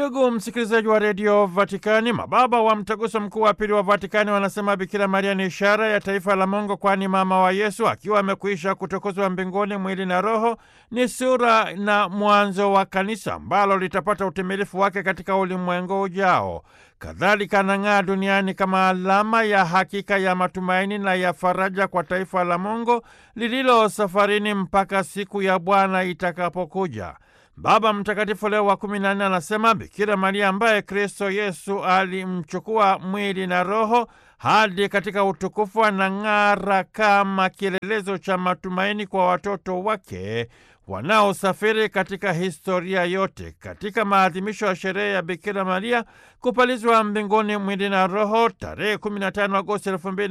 Ndugu msikilizaji wa redio Vatikani, mababa wa mtaguso mkuu wa pili wa Vatikani wanasema Bikira Maria ni ishara ya taifa la Mungu, kwani mama wa Yesu akiwa amekwisha kutukuzwa mbinguni mwili na roho, ni sura na mwanzo wa kanisa ambalo litapata utimilifu wake katika ulimwengu ujao. Kadhalika anang'aa duniani kama alama ya hakika ya matumaini na ya faraja kwa taifa la Mungu lililo safarini mpaka siku ya Bwana itakapokuja. Baba Mtakatifu Leo wa kumi na nne anasema Bikira Maria ambaye Kristo Yesu alimchukua mwili na roho hadi katika utukufu anang'ara kama kielelezo cha matumaini kwa watoto wake wanaosafiri katika historia yote. Katika maadhimisho ya sherehe ya Bikira Maria kupalizwa mbinguni mwili na roho tarehe 15 Agosti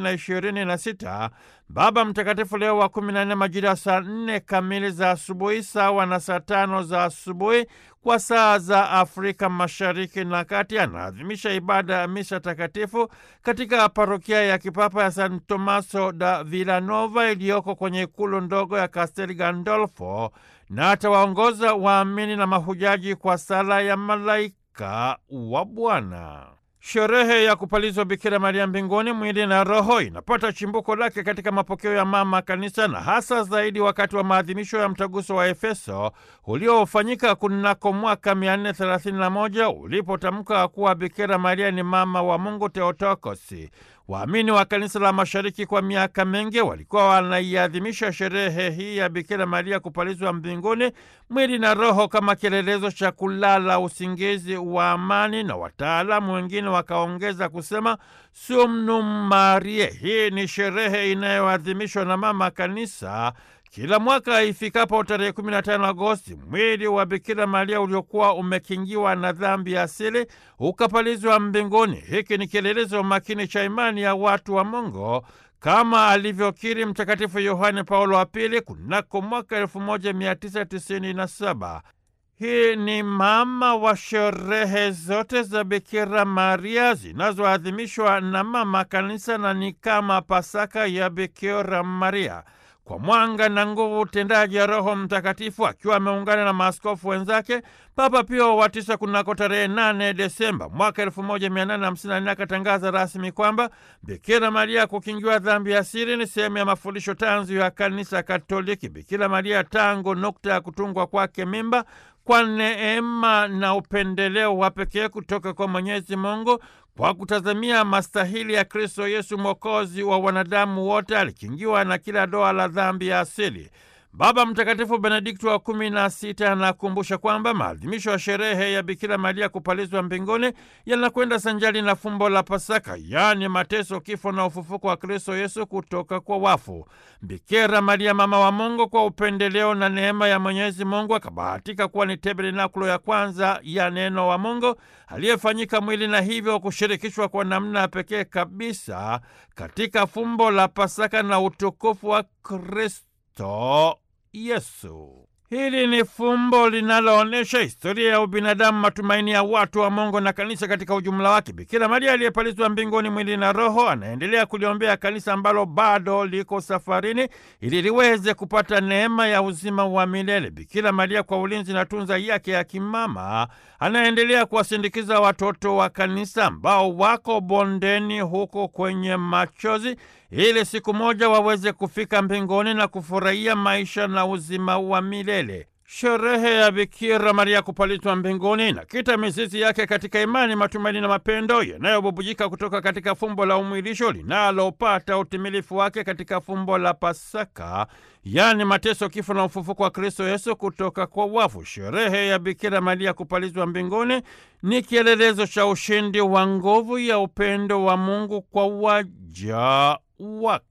2026, Baba Mtakatifu Leo wa 14 majira ya saa 4 kamili za asubuhi sawa na saa tano za asubuhi kwa saa za Afrika Mashariki na Kati anaadhimisha ibada ya misa takatifu katika parokia ya kipapa ya San Tomaso da Villanova iliyoko kwenye ikulu ndogo ya Castel Gandolfo na atawaongoza waamini na mahujaji kwa sala ya malaika wa Bwana. Sherehe ya kupalizwa Bikira Maria mbinguni mwili na roho inapata chimbuko lake katika mapokeo ya mama kanisa na hasa zaidi wakati wa maadhimisho ya mtaguso wa Efeso uliofanyika kunako mwaka 431 ulipotamka kuwa Bikira Maria ni mama wa Mungu Theotokosi. Waamini wa kanisa la mashariki kwa miaka mingi walikuwa wanaiadhimisha sherehe hii ya Bikira Maria kupalizwa mbinguni mwili na roho kama kielelezo cha kulala usingizi wa amani, na wataalamu wengine wakaongeza kusema Sumnum Marie. Hii ni sherehe inayoadhimishwa na mama kanisa kila mwaka ifikapo tarehe 15 Agosti, mwili wa Bikira Maria uliokuwa umekingiwa na dhambi ya asili ukapalizwa mbinguni. Hiki ni kielelezo makini cha imani ya watu wa Mungu kama alivyokiri Mtakatifu Yohane Paulo wa Pili kunako mwaka 1997. Hii ni mama wa sherehe zote za Bikira Maria zinazoadhimishwa na mama kanisa na ni kama Pasaka ya Bikira Maria. Kwa mwanga na nguvu utendaji ya Roho Mtakatifu akiwa ameungana na maaskofu wenzake, Papa Pio wa tisa kunako tarehe 8 Desemba mwaka 1854 akatangaza rasmi kwamba Bikira Maria kukingiwa dhambi ya siri ni sehemu ya mafundisho tanzu ya Kanisa Katoliki. Bikira Maria tangu nukta ya kutungwa kwake mimba kwa neema na upendeleo wa pekee kutoka kwa Mwenyezi Mungu kwa kutazamia mastahili ya Kristo Yesu mwokozi wa wanadamu wote, alikingiwa na kila doa la dhambi ya asili. Baba Mtakatifu Benedikto wa kumi na sita anakumbusha kwamba maadhimisho ya sherehe ya Bikira Maria kupalizwa mbinguni yanakwenda sanjali na fumbo la Pasaka, yaani mateso, kifo na ufufuko wa Kristo Yesu kutoka kwa wafu. Bikira Maria mama wa Mungu, kwa upendeleo na neema ya Mwenyezi Mungu, akabahatika kuwa ni tabernakulo ya kwanza ya neno wa Mungu aliyefanyika mwili na hivyo kushirikishwa kwa namna pekee kabisa katika fumbo la Pasaka na utukufu wa Kristo Yesu. Hili ni fumbo linaloonyesha historia ya ubinadamu, matumaini ya watu wa Mungu na kanisa katika ujumla wake. Bikira Maria aliyepalizwa mbinguni mwili na roho anaendelea kuliombea kanisa ambalo bado liko safarini ili liweze kupata neema ya uzima wa milele. Bikira Maria kwa ulinzi na tunza yake ya kimama anaendelea kuwasindikiza watoto wa kanisa ambao wako bondeni huko kwenye machozi ili siku moja waweze kufika mbinguni na kufurahia maisha na uzima wa milele. Sherehe ya Bikira Maria kupalizwa mbinguni inakita mizizi yake katika imani, matumaini na mapendo yanayobubujika kutoka katika fumbo la umwilisho linalopata utimilifu wake katika fumbo la Pasaka, yaani mateso, kifo na ufufuko wa Kristo Yesu kutoka kwa wafu. Sherehe ya Bikira Maria kupalizwa mbinguni ni kielelezo cha ushindi wa nguvu ya upendo wa Mungu kwa waja wake.